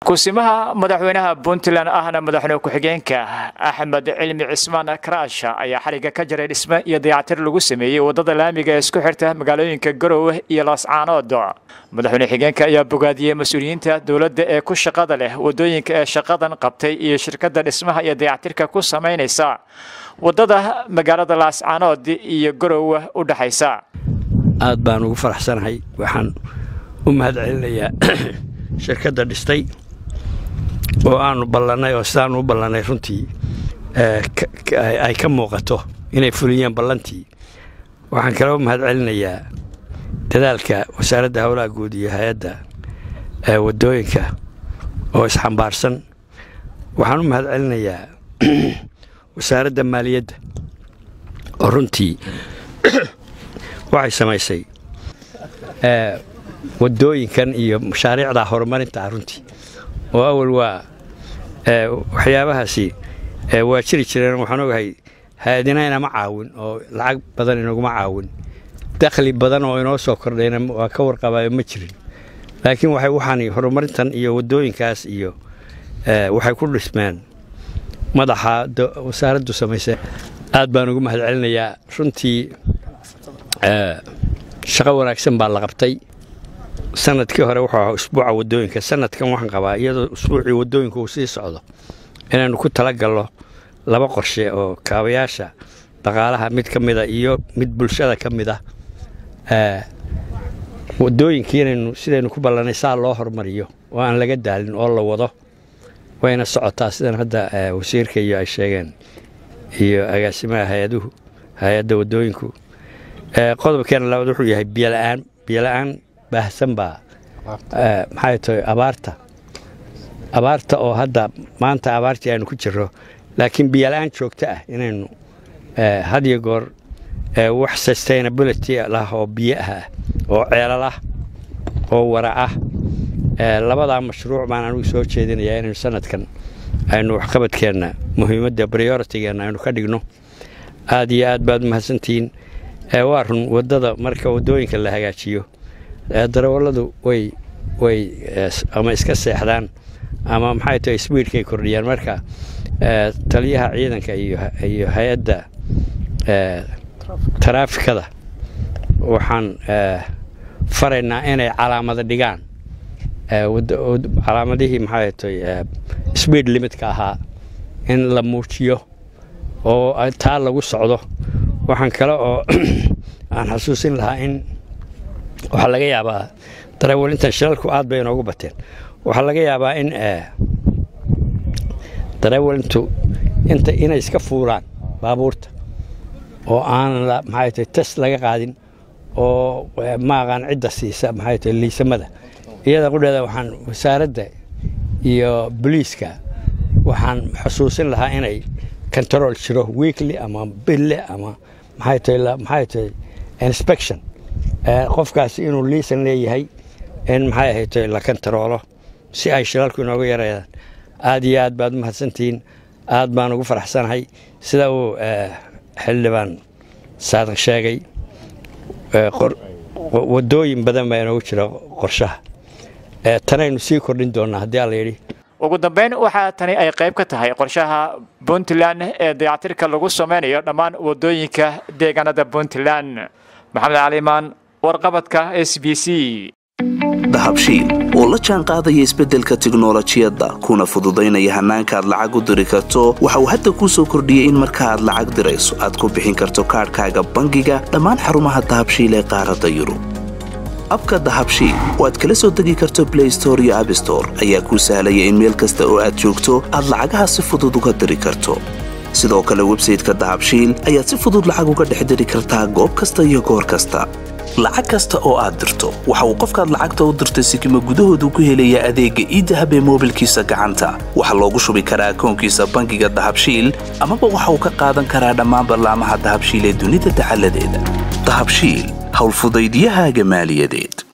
kusimaha madaxweynaha puntland ahna madaxweyne ku-xigeenka axmed cilmi cismaan karaash ayaa xariga ka jaray dhisme iyo dayactir lagu sameeyey wadada laamiga ee isku xirta magaalooyinka garowe iyo laascaanood madaxweyne xigeenka ayaa bogaadiyey mas-uuliyiinta dowladda ee ku shaqada leh wadooyinka ee shaqadan qabtay iyo shirkadda dhismaha iyo dayactirka ku samaynaysa wadada magaalada laascaanood iyo garowe u dhexaysa aad baan ugu faraxsanahay waxaan u mahad celinayaa shirkadda dhistay oo aanu ballannay oo sidaanu u ballannay runtii ay ka muuqato inay fuliyeen ballantii waxaan kaloo mahad celinayaa dadaalka wasaaradda howlaha guud iyo hay-adda waddooyinka oo isxambaarsan waxaan u mahad celinayaa wasaaradda maaliyadda oo runtii waxay samaysay waddooyinkan iyo mashaariicda horumarinta runtii oo awal waa waxyaabahaasi waa jiri jireen waxaan ogahay hay-adina inama caawin oo lacag badan inaguma caawin dakhli badan oo inoo soo kordhayna waa ka warqabaayo ma jirin laakiin waxay waxaan horumarintan iyo waddooyinkaas iyo waxay ku dhismeen madaxa wasaaraddu samaysay aad baan ugu mahad celinayaa runtii shaqo wanaagsan baa la qabtay sanadkii hore wuxuu ahaa usbuuca waddooyinka sanadkan waxaan qabaa iyadoo usbuucii waddooyinka uu sii socdo inaynu ku talagalno laba qorshe oo kaabayaasha dhaqaalaha mid ka mida iyo mid bulshada ka mid ah waddooyinkii inaynu sidaynu ku ballannay saa loo hormariyo oo aan laga daalin oo la wado wayna socotaa sidan hadda wasiirka iyo ay sheegeen iyo agaasimaha hay-aduhu hay-adda waddooyinku qodobkeena labaad wuxuu yahay biyola'aan biyola'aan baahsan baa maxay tahay abaarta abaarta oo hadda maanta abaartii aynu ku jirro laakiin biyola'aan joogto ah inaynu had iyo goor wax sustainability lah oo biyo ah oo ceelal ah oo wara ah labadaa mashruuc baan anugu soo jeedinayaa inaynu sanadkan aynu waxqabadkeenna muhiimadda prioritigeenna aynu ka dhigno aad iyo aad baad umahadsantihiin waa run waddada marka waddooyinka la hagaajiyo darawalladu way way ama iska seexdaan ama maxay tahay sbiidkay kordhiyaan marka taliyaha ciidanka iyo hay-adda taraafikada waxaan faraynaa inay calaamada dhigaan calaamadihii maxay tahay sbiid limitka ahaa in la muujiyo oo taa lagu socdo waxaan kale oo aan xasuusin lahaa in waxaa laga yaabaa dareewalintan shilalku aad bay inoogu bateen waxaa laga yaabaa in dareewalintu inta inay iska fuulaan baabuurta oo aanan maxay tahay tes laga qaadin oo ma aqaan cidda siisa maxay tahay liisamada iyada qudheeda waxaan wasaaradda iyo boliiska waxaan xusuusin lahaa inay control jiro weekly ama bille ama maxay tahay maxay tahay inspection qofkaasi inuu liisan leeyahay in maxay ahayto la kantaroolo si ay shilalku inooga yareedaan aad iyo aad baad u mahadsantihiin aad baan ugu faraxsanahay sida uu xildhibaan saadiq sheegay waddooyin badan baa inoogu jira qorshaha tanaynu sii kordhin doonnaa haddii alla yidhi ugu dambeyn waxaa tani ay qayb ka tahay qorshaha puntland ee dayactirka lagu samaynayo dhammaan waddooyinka deegaanada puntland maxamed calimaan warqabadka s b c dahabshiil oo la jaan qaadaya isbeddelka tiknolojiyadda kuna fududaynaya hannaanka aad lacag u diri karto waxa uu hadda kuu soo kordhiyey in marka aad lacag dirayso aad ku bixin karto kaadhkaaga bangiga dhammaan xarumaha dahabshiil ee qaaradda yurub abka dahabshiil oo aad kala soo degi karto blay store iyo abstore ayaa kuu sahlaya in meel kasta oo aad joogto aad lacagaha si fudud uga diri karto sidoo kale websayteka dahabshiil ayaad si fudud lacag uga dhex diri kartaa goob kasta iyo goor kasta lacag kasta oo aad dirto waxa uu qofkaad lacagta u dirtay sikima gudahoodu ku helayaa adeegga iidahab ee moobilkiisa gacanta waxaa loogu shubi karaa akoonkiisa bangiga dahabshiil amaba waxa uu ka qaadan karaa dhammaan ballaamaha dahabshiil ee dunida dacaladeeda dahabshiil howlfudaydiyahaaga maaliyadeed